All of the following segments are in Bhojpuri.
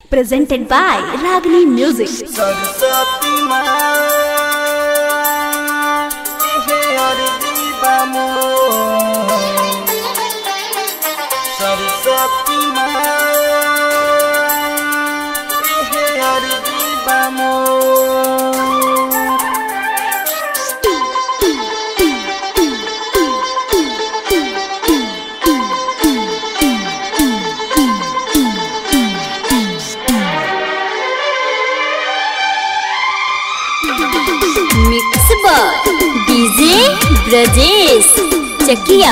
presented by Ragini Music. Saraswati माँ हे अर्जी बामो सरस्वती माँ हे अर्जी बामो mix by DJ Brajesh Chakiya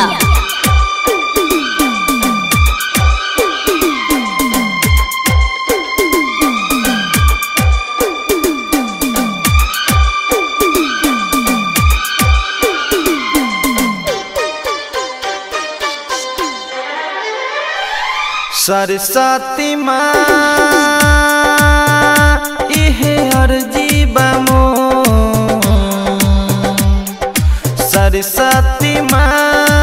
Saraswati माँ इहे अर्जी बामो सरस्वती माँ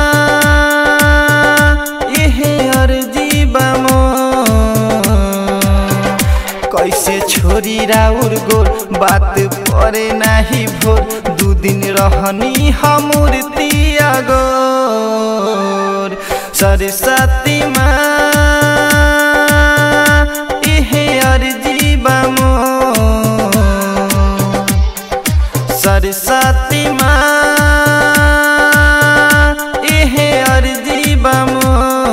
इहे अर्जी बामो कैसे छोरी राउर गोर बात परे नाही भोर दू दिन रहनी हमूर्ति अगोर सरस्वती माँ इहे अर्जी बामो सरस्वती माँ इहे अर्जी बामो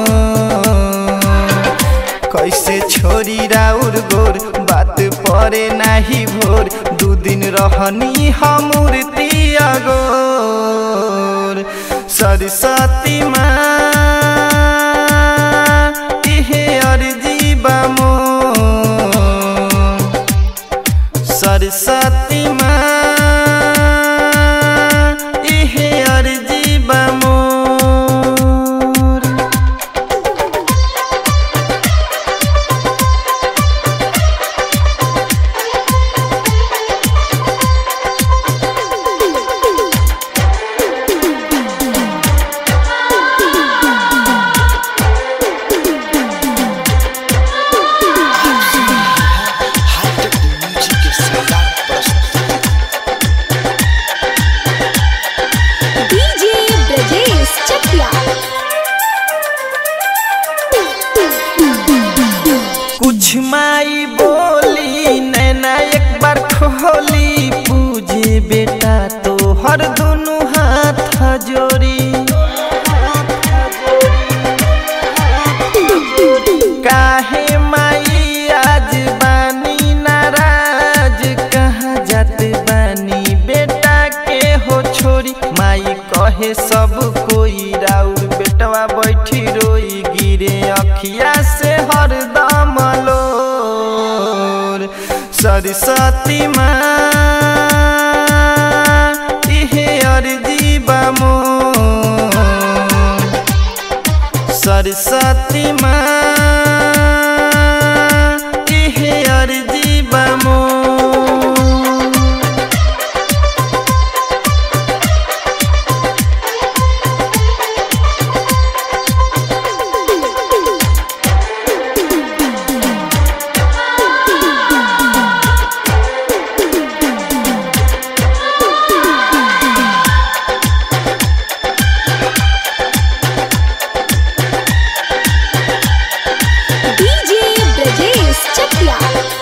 कैसे छोरी राउर गोर बात परे नाही भोर दू दिन रहनी हमूर्ति अगोर सरस्वती माँ इहे अर्जी बामो सरस्वती माँ इहे अर्जी बामो हाईटेक म्यूजिक के शानदार प्रस्तुति डीजे ब्रजेश चकिया कुछ माई बोली नैना एक बार खोली पूजे बेटा तो हर दोनों हाथ जोड़ी काहे माई आज बानी नाराज कहाँ जात बानी बेटा के हो छोरी माई कहे सब कोई राउर बेटवा बैठी रोई गिरे अखिया से हरदम लोर सरस्वती माँ इहे अर्जी बामो सरस्वती माँ इहे अर्जी बामो डीजे ब्रजेश चकिया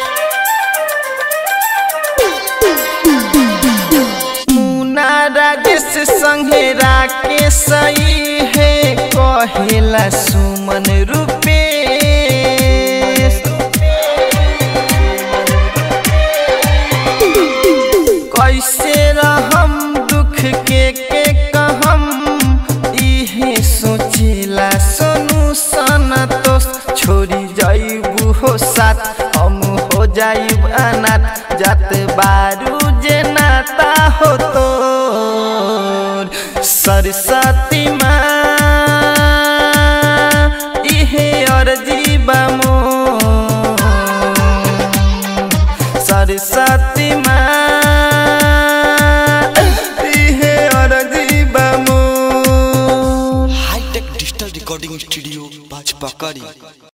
मुना राजेश संगे राके सही है कहेला सुमन रूपे कैसे रहम दुख के के कहम इहे सोचेला सोनू सनतोष छोड़ी जाइबू हो साथ हम हो जाइब अनाथ जात बारू जे नाता हो तोर सरस्वती माँ इहे अर्जी बामो सरस्वती माँ इहे अर्जी बामो हाईटेक डिजिटल रिकॉर्डिंग स्टूडियो बाजपा करी